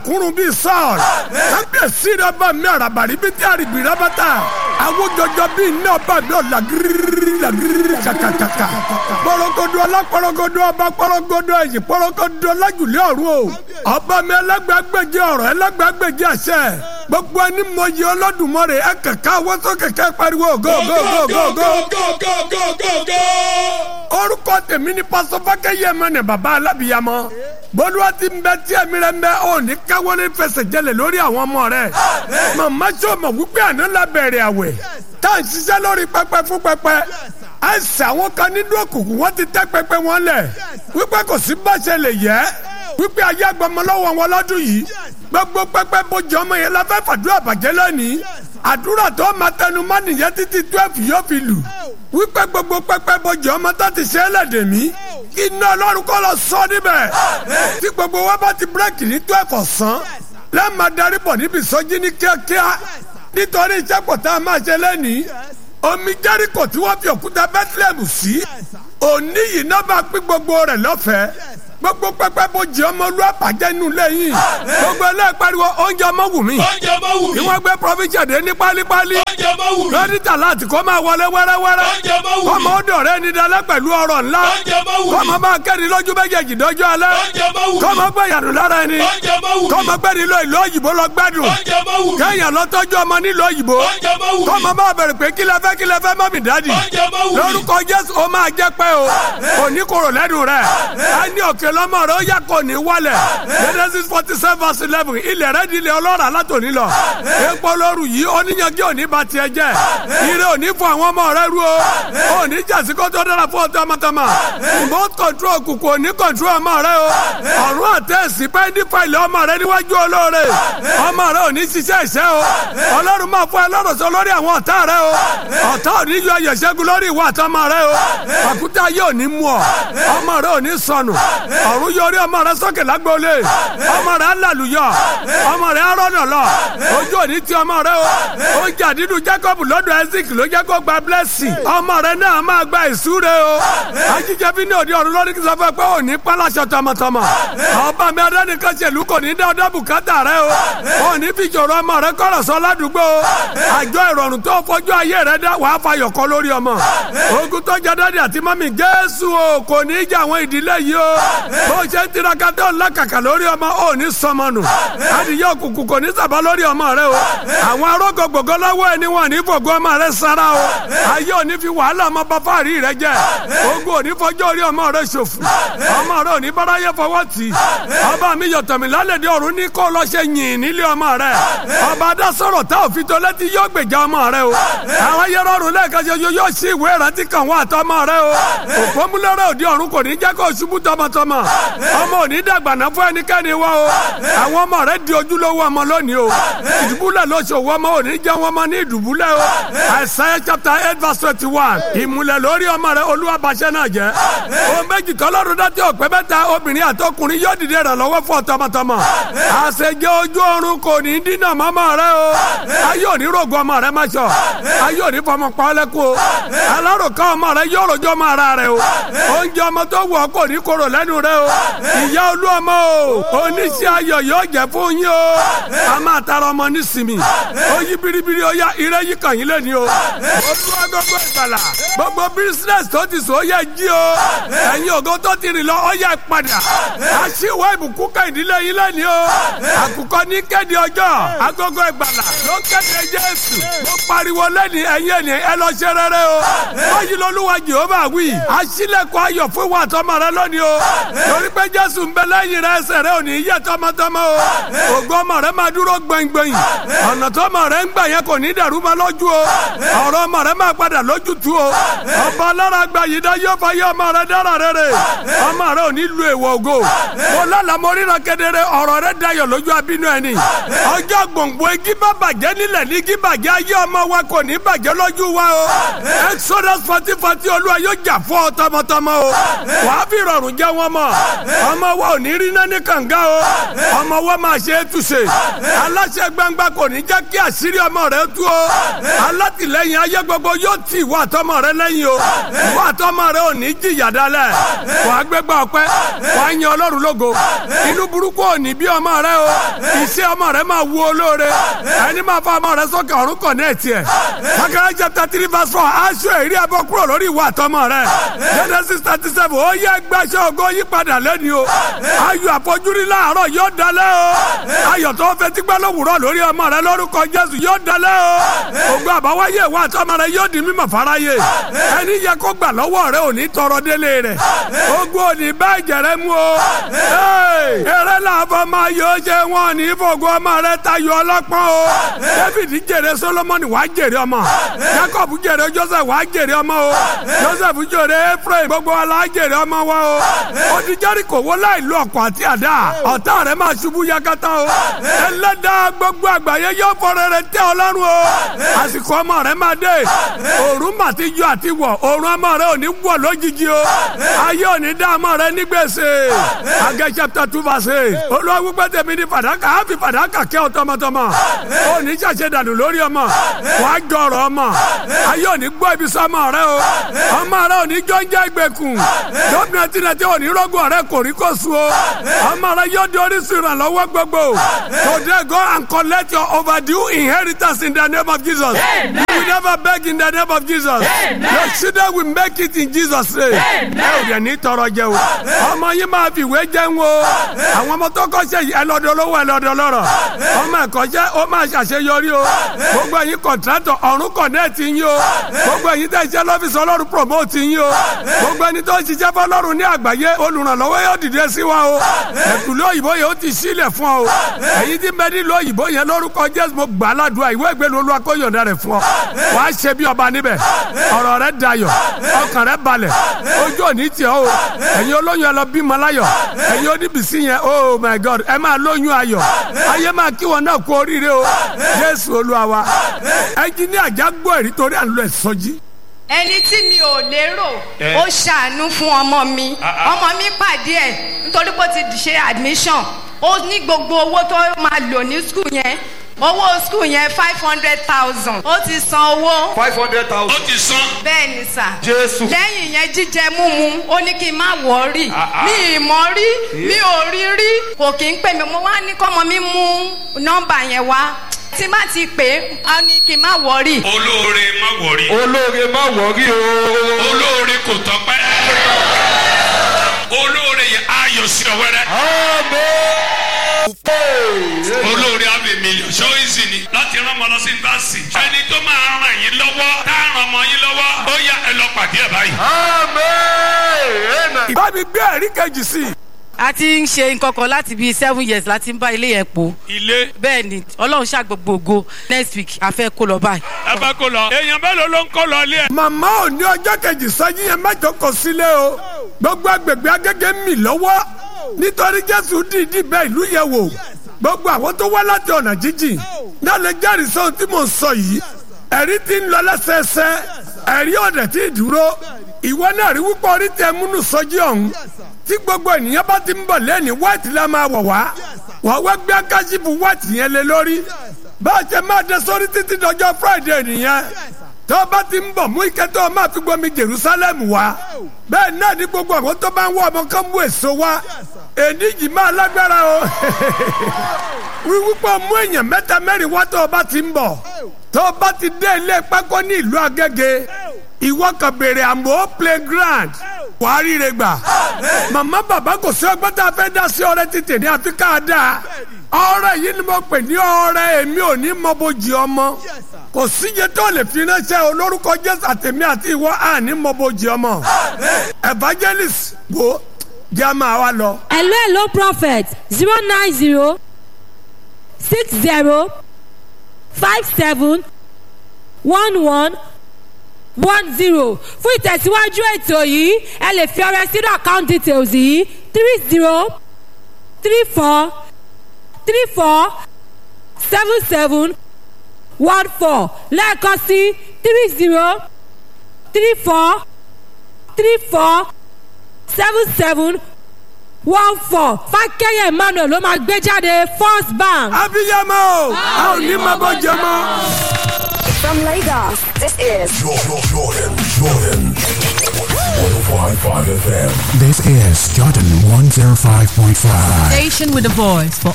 kúrun bíi sọ́ọ̀rì kábíyèsí rẹ bá mi àràbàrí bíi tí àrìbì rẹ bá ta àwọn jọjọ bíi iná bá mi ọ̀ làgírí làgírí kàkàkàkà pọ̀rọ̀gọ̀dọ̀ alápọ̀rọ̀gọ̀dọ̀ ọba pọ̀rọ̀gọ̀dọ̀ ẹ̀yìn pọ̀rọ̀gọ̀dọ̀ lájùlé ọ̀run o ọba mi ẹlẹ́gbàgbèjì ọ̀rọ̀ ẹlẹ́gbàgbèjì àṣẹ gbogbo ẹni mọyì Olódùmarè ẹ kẹkẹ àwọn tó kẹkẹ pariwo go go go go go orúkọ tèmi ni pásọ fákẹ́yẹ mẹ́nẹ̀ bàbá alábìyamọ bólúwa ti ń bẹ tí ẹ̀mí rẹ̀ ń bẹ ò ní káwọ́ ní fẹsẹ̀ jẹlẹ̀ lórí àwọn ọmọ rẹ̀ màmá sọ ma wípé àná la bẹ̀rẹ̀ àwẹ̀ tá à ń ṣiṣẹ́ lórí pẹpẹ fún pẹpẹ àìsàn àwọn kan nínú òkùnkùn wọn ti tẹ́ pẹpẹ wọn lẹ̀ wípé kò sí báṣẹ lè yẹ wípé ayé agbọmọlọ́wọ́ wọn lọ́dún yìí gbogbo pẹpẹ bójú ọmọ yẹn la fẹ́ fàdúrà bàjẹ́ lónìí àdúrà tó máa tẹnu mọ́ nìyẹn títí twelve yóò fi lù wípé gbogbo pẹpẹ bójú ọmọ tó ti ṣe é lẹ́dẹ̀ mí kí iná ọlọ́run kọ́ lọ sọ níbẹ̀ tí gbogbo wa bá ti bírèkì ní twelve ọ̀sán lẹ́ẹ̀ma darí bọ̀ níbi ìsọjí ní kíákíá nítorí iṣẹ́ pọ̀ tá a máa ṣe lẹ́nìí omi jẹ́ríkò tí wọ́n fi òkúta bethlehem sí òní yìí náà bá pín gbogbo rẹ̀ lọ́fẹ̀ẹ́ gbogbo pẹpẹ bójú ọmọ olú àpàjẹ inú lẹ́yìn gbogbo ẹlẹ́ẹ̀ pariwo oúnjẹ ọmọ wù mí oúnjẹ ọmọ wù mí. kí wọ́n gbé provision dé ní pálípálí oúnjẹ ọmọ wù mí. lọ́dítà láti kó máa wọlé wẹ́rẹ́wẹ́rẹ́ oúnjẹ ọmọ wù mí. kọ́mọ ó dọ̀rẹ́ ní dalẹ́ pẹ̀lú ọrọ̀ ńlá oúnjẹ ọmọ wù mí. kọ́mọ máa kẹ́ni lójú méjèèjì dọ́jọ́ alẹ́ oúnjẹ ọmọ wù mí. kọ́mọ gbé yàrá lára ẹni oúnjẹ ọmọ wù mí. kọ́mọ gbé nílò ìlú òyìnbó lọ gbádùn oúnjẹ ọmọ wù mí. kẹ́yìn lọ́tọ́jú ọmọ nílò òyìnbó oúnjẹ ọmọ wù mí. kọ́mọ máa bẹ̀rẹ̀ pé kí lẹ fẹ́ kí lẹ fẹ́ mọ́mì dádì oúnjẹ ọmọ wù mí. lórúkọ jésù ó máa jẹ́ pé o òní kòrò lẹ́nu rẹ̀ á ní òkè lọ́mọ rẹ̀ ó yà kò ní wálẹ̀ genesis forty seven verse eleven ilẹ̀ rẹ̀ di ilẹ̀ ọlọ́run alátòní lọ epo lóru yìí oníyanjú òní ba tiẹ̀ jẹ́ ire òní fún àwọn ọmọ rẹ̀ ru o òní jàsí kó tó dára fún ọtọ́ ọmọtọ́mọ remote control kùkù òní control ọmọ rẹ̀ o ọ̀run àtẹ̀sí pẹ́ẹ́ndì fàìlì ọmọ rẹ̀ níwájú olóore ọmọ rẹ̀ òní ṣiṣẹ́ ìṣẹ́ o ọlọ́run máa fún ẹ lọ́rọ̀ sọ lórí àwọn ọ̀tá rẹ̀ o ọ̀tá òní yọ ayọ̀ ṣẹ́gun lórí ìwà àtọmọ rẹ̀ o àkútà yóò ní mú ọ ọmọ rẹ̀ òní sọnù ọ̀run yọrí ọmọ rẹ̀ sókè lágbóolé ọmọ rẹ̀ alàlùyọ ọmọ rẹ̀ arọ́nà lọ ojú òní ti ọmọ rẹ̀ o oúnjẹ àdídùn Jacob lọ́dọ̀ Isaac ló jẹ́ kó gba blessing ọmọ rẹ̀ náà máa gba ìsúre o ajíjẹ bí ní òde ọ̀run lórí kí sọfẹ́ pé òní pálásọ tọmọtọmọ ọba mi adánìkan ṣèlú kò ní dá ọdọ bùkátà rẹ o òní fi jòrò ọmọ rẹ kọ̀rọ̀ sọ ládùúgbò àjọ ìrọ̀rùn tó fojú ayé rẹ dá wàá fayọ̀ kọ́ lórí ọmọ ogun tó jẹ dáadé àti mọ́mí Jésù o kò ní í jẹ àwọn ìdílé yìí o bó ṣe ń tiraka tó ń lákàkà lórí ọmọ ò ní sọmọ nù adìyẹ òkùnkùn kò ní sábà lórí ọmọ rẹ o àwọn arógo gbogbo lọ́wọ́ ẹni wọn ní fògo ọmọ rẹ sára o ayé ò ní fi wàhálà ọmọ bá fàárí rẹ jẹ ogun ò ní fọjọ́ orí ọmọ rẹ ṣòfò ọmọ rẹ ò ní báráyé fọwọ́ tì í ọba mi yọ̀tọ̀ mi lálẹ́dẹ̀ ọ̀run ní kó lọ ṣe yìn nílé ọmọ rẹ ọba adásọ̀rọ̀ tá òfin tó létí yóò gbèjà ọmọ rẹ o àwọn ayẹrọ ọ̀run lẹ́ẹ̀kan ṣoṣo yóò ṣí ìwé ìrántí kan wá àtọmọ rẹ o òpómúlẹ́rẹ́ òdi ọ̀run kò ní jẹ́ kó ṣubú tọmọtọmọ ọmọ ò ní dàgbà náà fún ẹnikẹ́ni wá o àwọn ọmọ rẹ di ojúlówó ọmọ lónìí o ìdùbúlẹ̀ lóṣòwò ọmọ ò ní jẹ́ wọn mọ ní ìdùbúlẹ̀ o Isaiah chapter eight verse twenty one ìmùlẹ̀ lórí ọmọ rẹ olúwa bàṣẹ náà jẹ́ o méjì tọ́lọ́run dátí ọ̀pẹ́ mẹ́ta obìnrin àtọkùnrin yóò dìde rẹ̀ lọ́wọ́ fún ọ tọmọtọmọ àṣejẹ ojú ọ̀run kò ní dínà mọ́mọ́ rẹ o ayé òní rògbò ọmọ rẹ má sọ ayé òní fọmọ pọ́lẹ́kù o alárùkọ ọmọ rẹ yóò rojọ́ ọmọ ara rẹ o oúnjẹ ọmọ tó wù ọ́ kò ní korò lẹ́nu rẹ o ìyá olú ọmọ o oníṣẹ́ ayọ̀ yóò jẹ́ fún yín o a máa tara ọmọ nísìmì ó yí biribiri ó yá ire yí kàn yín lẹ́ni o olúwa gbogbo ìgbàlà gbogbo bísínẹ́sì tó ti sọ ó yẹ jí o ẹ̀yin ògo tó ti rìn lọ ó yẹ padà aṣíwọ́ ìbùkún ká ìdílé yín lẹ́ni o àkùkọ ní kéde ọjọ́ agogo ìgbàlà ló kéde jésù mo pariwo lẹ́ni ẹ̀yin ẹ̀ni ẹ lọ ṣe rere o báyìí lolúwa jehova wí aṣílẹ̀kùn ayọ̀ fún wa tọmọ rẹ lónìí o torí pé jésù ń bẹ lẹ́yìn rẹ ẹsẹ̀ rẹ ò ní yẹ tọmọtọmọ o ògo ọmọ rẹ máa dúró gbẹngbẹ̀yìn ọ̀nà tọmọ rẹ ń gbà yẹn kò ní dàrú ma lójú o ọ̀rọ̀ ọmọ rẹ máa padà lójútu o ọba alára gba yìí dá yóò fa yé ọmọ rẹ dára rere ọmọ rẹ ò ní lu èèwọ̀ ògo mo lálàá mo ríran kedere ọ̀rọ̀ rẹ dayọ̀ lójú abínú ẹni ọjọ́ gbòǹgbò igi bá bàjẹ́ nílẹ̀ ní igi bàjẹ́ ayé ọmọ wa kò ní bàjẹ́ lójú wa o exodus forty forty olúwa yóò jà fún ọ tọmọtọmọ o wàá fi rọrùn jẹ wọn mọ ọmọ wa ò ní rí náà ní kànga o ọmọ wa máa ṣe é túṣe aláṣẹ gbangba kò ní jẹ́ kí àṣírí ọmọ rẹ tú o alátìlẹ́yìn ayé gbogbo yóò tì ìwọ àtọmọ rẹ lẹ́yìn o ìwọ àtọmọ rẹ ò ní jìyà dálẹ̀ wà á gbégbá ọpẹ́ wà á yan ọlọ́run lógo inú burúkú ò ní bí ọmọ rẹ o iṣẹ́ ọmọ rẹ máa wú olóore ẹni máa fa ọmọ rẹ sókè ọ̀run kọ̀ ní ẹ̀tì ẹ̀ Sakaraya chapter three verse four aṣọ èrí ẹbọ kúrò lórí ìwọ àtọmọ rẹ Genesis thirty seven ó yẹ gbàṣẹ ògo yípadà lẹ́ni o ayọ̀ àfojúrí láàárọ̀ yóò dalẹ̀ o ayọ̀ tó fẹ́ tí gbẹ́ lówùrọ̀ lórí ọmọ rẹ lórúkọ Jésù yóò dalẹ̀ o ògo àbáwáyé ìwọ àtọmọ rẹ yóò di mímọ̀ fáráyé ẹni yẹ kó gbà lọ́wọ́ rẹ ò ní tọrọ délé rẹ ogun ò ní bá ẹ̀jẹ̀ rẹ mú o eré làbọ̀ máa yóò ṣe wọn ní fògo ọmọ rẹ tayọ ọlọ́pọ́n o David jèrè Solomoni wàá jèrè ọmọ Jacob jèrè Joseph wàá jèrè ọmọ o Joseph jèrè Ephraim gbogbo wa la jèrè ọmọ wa o odi Jẹ́ríkò wó láì lo ọ̀kọ̀ àti àdá ọ̀tá rẹ máa ṣubú yakata o ẹlẹ́dàá gbogbo àgbáyé yóò fọrẹ rẹ tẹ ọlọ́run o àsìkò ọmọ rẹ máa dé òòrùn mà ti yọ àti wọ̀ òòrùn ọmọ rẹ ò ní wọ̀ lójijì o ayé ò ní dá ọmọ rẹ ní gbèsè Agẹ́ chapter two verse eight olúwa wípé tèmi ní fàdákà á fi fàdákà kẹ́ ọ tọmọtọmọ ò ní ṣàṣẹ dànù lórí ọmọ wàá jọrọ ọmọ ayé ò ní gbọ́ ibi sọmọ rẹ o ọmọ rẹ ò ní jọ́njẹ́ ìgbèkùn gómìnà tìǹtì ò ní rọ́gùn ọ̀rẹ́ kò rí kò sùn o ọmọ rẹ yóò di orísun ìrànlọ́wọ́ gbogbo today go and collect your overdue inheritance in the name of Jesus you will never beg in the name of Jesus your children will make it in Jesus name ẹ ò dẹ̀ ní tọrọ jẹ o ọmọ yín máa fi ìwé jẹun o àwọn ọmọ tó kọ́ ṣe ẹlọ́dọ̀ lówó ẹlọ́dọ̀ lọ́rọ̀ ọmọ ẹ̀kọ́ jẹ́ ó máa ṣàṣeyọrí o gbogbo ẹ̀yin kọ̀ntrátọ̀ ọ̀run kọ̀nẹ́ẹ̀tì yín o gbogbo ẹ̀yin tẹ̀ ṣiṣẹ́ lọ́fíìsì ọlọ́run promote yín o gbogbo ẹni tó ń ṣiṣẹ́ fọlọ́run ní àgbáyé olùrànlọ́wọ́ yóò dìde sí wa o ẹ̀kúlẹ̀ òyìnbó yẹn ó ti sílẹ̀ fún ọ o ẹ̀yin tí bẹ́ẹ̀ nílò òyìnbó yẹn lórúkọ Jésù mo gbà ládùúgbà ìwé ìgbélu olúwa kó yọ̀ǹda rẹ̀ fún ọ wàá ṣe bí ọba níbẹ̀ ọ̀rọ̀ rẹ̀ dayọ̀ ọkàn rẹ̀ balẹ̀ ojú òní tiẹ̀ o ẹ̀yin olóyún ẹ lọ bímọ láyọ̀ ẹ̀yin oníbìsí yẹn oh my God ẹ máa lóyún ayọ̀ ayé máa kí wọn náà kú oríire o Jésù olúwa wa ẹnjiníà jágbó ẹ̀rí torí à ń lọ ẹ̀sọ́jí ẹni tí mi ò lérò ó ṣàánú fún ọmọ mi ọmọ mi pàdé ẹ nítorí pé ó ti ṣe admission ó ní gbogbo owó tó máa lò ní skul yẹn owó skul yẹn five hundred thousand ó ti san owó. five hundred thousand. ó ti san. bẹ́ẹ̀ ni sà. Jésù. lẹ́yìn yẹn jíjẹ múmu ó ní kí n má wọ̀ọ́rì mi ì mọ̀ rí mi ò rí rí kò kí ń pè mí mo wá ní kọ́mọ mi mú nọ́mbà yẹn wá tí má ti pè é á ní kí n má wọ̀ọ́rì. olóore má wọrí. olóore má wọrí o. olóore kò tọ́pẹ́. olóore yẹn ayọ̀ sí ọ wẹ́rẹ́. olóore abẹ mílíọ̀n ṣó ìsìn ni láti rán ọmọ lọ sí yunifásitì. ẹni tó máa ràn yín lọ́wọ́ tá a ràn ọmọ yín lọ́wọ́ ó yá ẹ lọ pàdé ẹ báyìí. bá mi gbé ẹ̀rí kejì sí i. a ti ń ṣe nǹkan kan láti bíi seven years láti ń bá ilé yẹn po ilé bẹ́ẹ̀ ni ọlọ́run ṣàgbọ̀gbọ̀ ògo next week a fẹ́ kó lọ báyìí. ẹ bá kó lọ. èèyàn mélòó ló ń kó lọ ilé ẹ. màmá ò ní ọjọ́ kejì sọ́jí yẹn mẹ́jọ kò sílé o gbogbo agbègbè agége ń mì lọ́wọ́ nítorí jésù dìídì bẹ́ẹ̀ ìlú yẹn wò gbogbo àwọn tó wá láti ọ̀nà jíjìn náà lè jẹ́rìí sóhun tí mò ń sọ yìí ẹ̀rí ti ń lọ lẹ́sẹẹsẹ ẹ̀rí ọ̀dẹ̀ tí ì dúró ìwọ náà rí wípé orí tẹ múnú sọjí ọ̀hún tí gbogbo ènìyàn bá ti ń bọ̀ lẹ́ni white la máa wọ̀ wá wọ́n wá gbé akásífù white yẹn lé lórí bá a ṣe máa dé sórí títí dọjọ́ friday nìyẹn tó o bá ti ń bọ̀ mú ike tó o máa fi gbomi jerusalem wá bẹ́ẹ̀ náà ní gbogbo àwọn tó bá ń wọ ọmọ kan mú èso wá èdè yìí máa lágbára o wíwúpọ̀ mú èèyàn mẹ́ta mẹ́rin wá tó o bá ti ń bọ̀ tó o bá ti dé ilé pákó ní ìlú agége ìwọ kan béèrè àmọ́ playground wàá ríre gbà màmá bàbá kò sí ọgbọ́n tá a fẹ́ dá sí ọrẹ títì ní àfi ká dáa ọrẹ yìí ni mo pè ní ọrẹ èmi ò ní mọ bójì ọmọ kò síye tó lè fi ránṣẹ́ olórúkọ jésù àtẹ̀mí àti ìwọ àní mọ bójì ọmọ evangelist wo jẹ́ a máa wá lọ. hello hello prophet zero nine zero six zero five seven one one one zero fún ìtẹ̀síwájú ètò yìí ẹ lè fi ọrẹ sínú account details yìí three zero three four three four seven seven one four lẹ́ẹ̀kan sí three zero three four three four seven seven one four fákẹ́yẹ̀ emmanuel ló máa gbé jáde first bank. abiyamọ a ò ní mọ bójì ọmọ. From Lagos, this is Jordan, Jordan, Jordan. 105.5 FM. This is Jordan 105.5. Station with a voice for